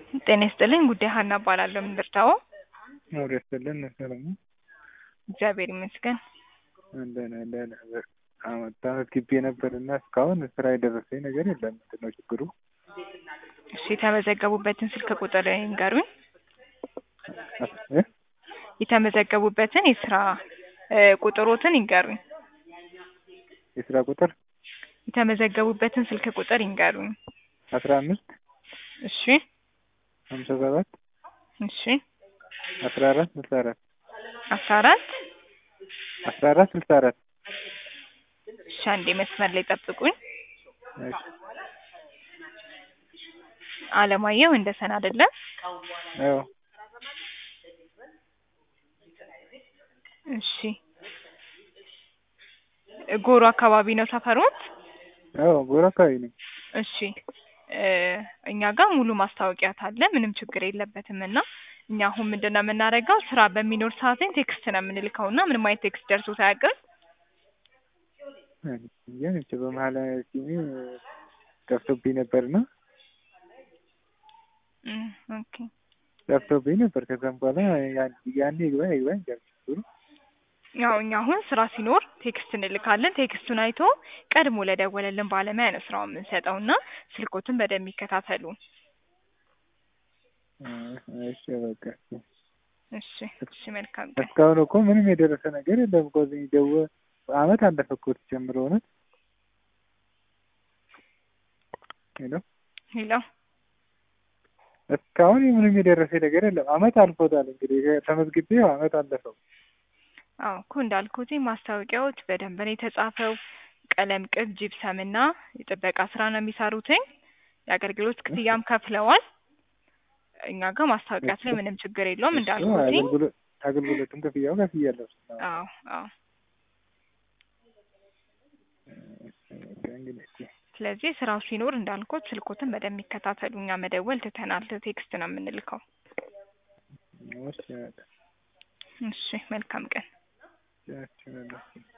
ጤና ይስጥልኝ ጉዳይ ሀና እባላለሁ። ምን ልርዳዎ? አውሬ ያስጥልን ሰለሞን እግዚአብሔር ይመስገን። እንደነ እንደነ አመት ግቢ ነበርና እስካሁን ስራ የደረሰኝ ነገር የለም። ምንድን ነው ችግሩ? እሺ የተመዘገቡበትን ስልክ ቁጥር ይንገሩኝ። እ? የተመዘገቡበትን የስራ እ ቁጥሮትን ይንገሩኝ። የስራ ቁጥር የተመዘገቡበትን ስልክ ቁጥር ይንገሩኝ። አስራ አምስት እሺ ሀምሳ ሰባት እሺ አስራ አራት ስልሳ አራት አስራ አራት አስራ አራት ስልሳ አራት እሺ አንዴ መስመር ላይ ጠብቁኝ። እሺ አለማየሁ እንደሰን አይደለም? አዎ እሺ ጎሮ አካባቢ ነው ሰፈሮት? አዎ ጎራ አካባቢ ነኝ። እሺ እ እኛ ጋር ሙሉ ማስታወቂያ አለ። ምንም ችግር የለበትም እና እኛ አሁን ምንድን ነው የምናደርገው ስራ በሚኖር ሰዓት ላይ ቴክስት ነው የምንልከው እና ምንም አይነት ቴክስት ደርሶት አያውቅም። ያን ብቻ በመሀል ሲኒ ጠፍቶብኝ ነበርና እም ኦኬ ጠፍቶብኝ ነበር። ከዛም በኋላ ያን- ያኔ ይግባ ይግባ ችግሩ ያው እኛ አሁን ስራ ሲኖር ቴክስት እንልካለን። ቴክስቱን አይቶ ቀድሞ ለደወለልን ባለሙያ ነው ስራውን የምንሰጠው እና ስልኮትን በደንብ ይከታተሉ። እሺ በቃ እሺ እሺ መልካም ቀን። እስካሁን እኮ ምንም የደረሰ ነገር የለም እኮ እዚህ ደወ አመት አለፈ እኮ ጀምሮ እውነት ሄሎ ሄሎ እስካሁን ምንም የደረሰ ነገር የለም። አመት አልፎታል እንግዲህ ተመዝግቤ ያው አመት አለፈው። አዎ እኮ እንዳልኩት ማስታወቂያዎች በደንብ ነው የተጻፈው። ቀለም ቅብ፣ ጂፕሰም እና የጥበቃ ስራ ነው የሚሰሩትኝ። የአገልግሎት ክፍያም ከፍለዋል። እኛ ጋር ማስታወቂያት ላይ ምንም ችግር የለውም እንዳልኩትኝ። አገልግሎት አገልግሎቱን ክፍያው ከፍያለሁ። አዎ አዎ። እንግዲህ እስኪ ስለዚህ ስራው ሲኖር እንዳልኩት ስልኮትን በደንብ ይከታተሉ። እኛ መደወል ትተናል። ቴክስት ነው የምንልከው። እሺ በቃ እሺ መልካም ቀን። እሺ በቃ